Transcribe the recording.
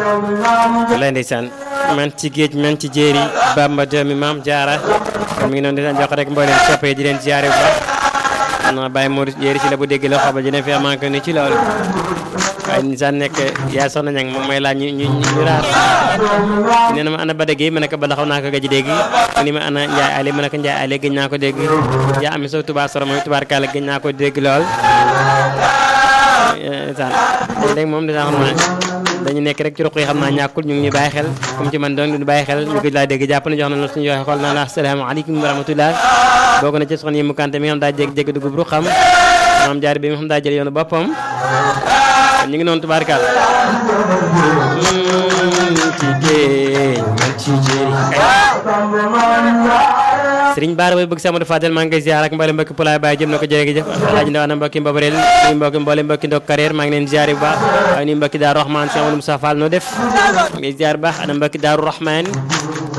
lay ndeysaan man ci géej man ci jéeri Bamba doomi maam jaara kon mi ngi noonu di jox rek mboolem soppe yi di leen ziare bu baax xam naa bàyyi Modou jéeri ci la bu dégg la xobal dina fi amanque ni ci loolu waaye ni sax nekk yaa soxna ñang moom mooy laaj ñu ñu ñu raar nee na ma ana Bada Gueye ma ne ko Bada xaw naa ko gëj dégg ni ma ana Ndiaye Ali ma ne ko Ndiaye Ali gëj naa ko dégg yaa ami so tubaar soro mooy tubaar kaala gëj naa ko dégg lool saan léegi moom dinaa xam naa dañu nekk rek ci ruq yi xam naa ñàkkul ñu ngi ñu bàyyi xel comme ci man doon ñu bàyyi xel ñu gëj laa dégg jàpp na jox na la suñu yoxe xool naa la asalaamaaleykum wa rahmatullah bokk na ci soxna yi mu kante mi nga xam daa jég jégg dugub ru xam maam jaar bi mi nga xam daa jël yoonu boppam ñu ngi noonu tubaarkaal ci géej man ci jéeri Sëriñ Baara bay bëgg Samadou Fadel maa ngi koy ziar ak mboolem mbokki Pulaay Baay jëm na ko jërëjëf Alaaji Ndaw ana mbokki Mbabareel ni mbokki mboolem mbokki ndok carrière maa ngi leen ziar bu baax waaye ni mbokki Daaru Rahman Cheikh Amadou Moussa Fall noo def ngi ziar bu baax ana mbokki Daaru Rahman